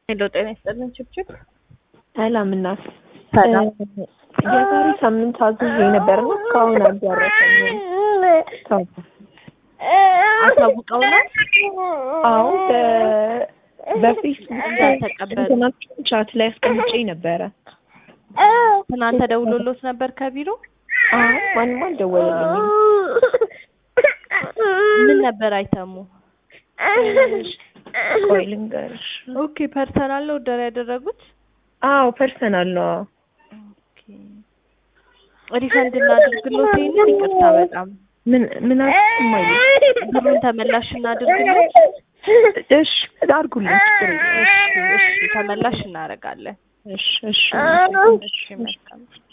ሄሎ ጤና ይስጥልን ችብችብ ሰላም እናት ሰላም የዛሬ ሳምንት አዝዤ ነበርና እስካሁን አልደረሰኝም። ሰው አሳውቀው ነው አዎ በ- በፌስቡክ እንዳልተቀበሉ እንትናችሁን ቻት ላይ አስቀምጬ ነበረ። ትናንት ተደውሎሎት ነበር ከቢሮ አዎ ማንም አልደወለልኝም። ምን ነበር አይተሙ ቆይ ልንገርሽ። ኦኬ ፐርሰናል ነው ኦርደር ያደረጉት አዎ ፐርሰናል ነው። አዎ። ኦኬ ሪፈንድ እናድርግሎት ይሄንን ይቅርታ በጣም ምን ምን አስማኝ? ብሩን ተመላሽ እናድርግሎት እሺ አድርጉልኝ። ችግር የለም። እሺ እሺ ተመላሽ እናደርጋለን እሺ እሺ እሺ መልካም